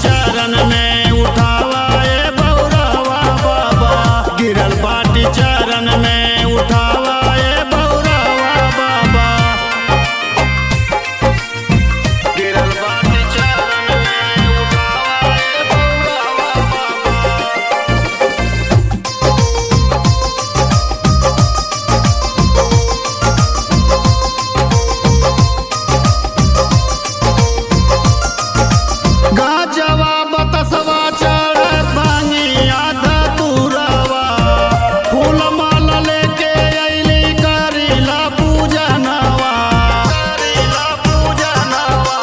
चरण में उठावा ए बौरवा बाबा गिरल बाटी चरण में उठावा ए बौरवा बाबा गिरल बाटी चरण में उठावा ए बौरवा बाबा गाजवा बतसवा चढ़ भांगी आधा तुरवा फूल माला लेके अइली करीला पूजनवा करीला पूजनवा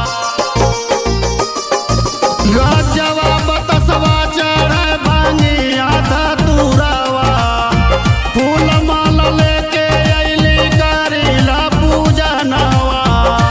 गाजवा बतसवा चढ़ भांगी आधा तुरवा फूल माला लेके अइली करीला पूजनवा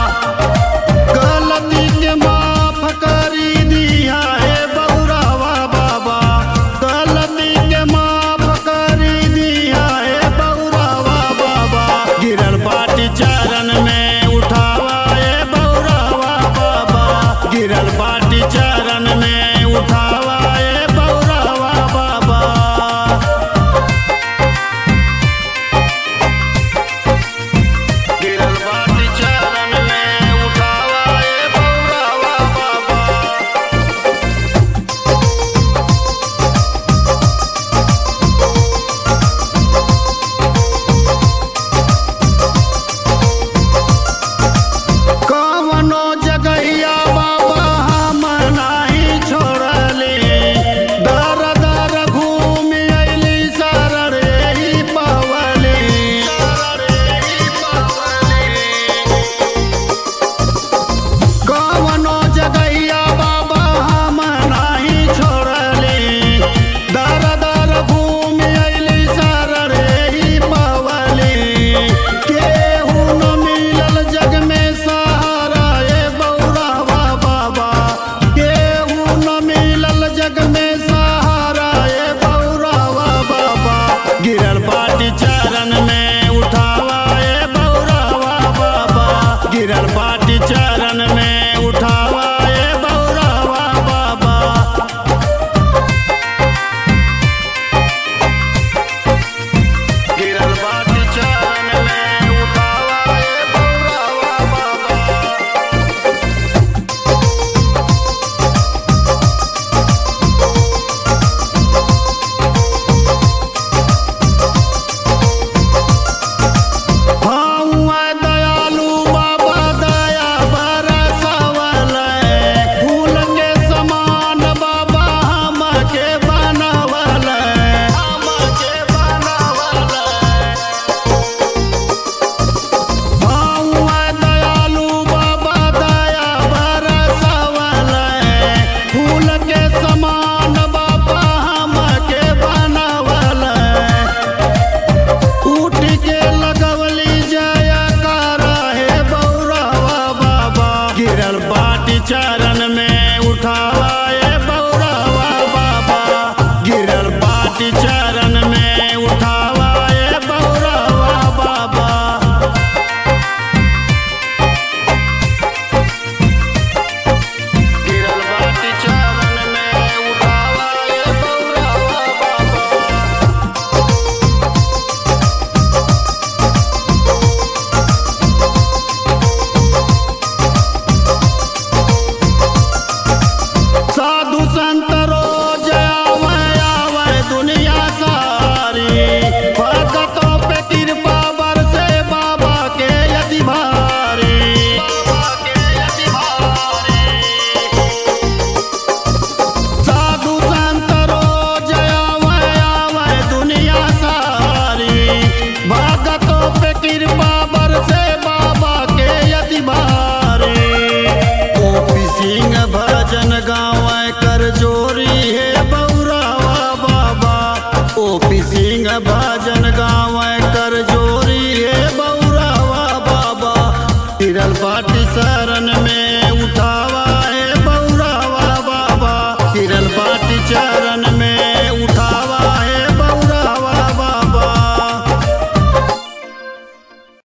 गलती के माफ करी दिया हे बौरावा बाबा गलती के माफ करी दिया हे बौरावा बाबा गिरल बाटी चरण में उठावा हे बौरावा बाबा गिरल बाटी चरण में उठा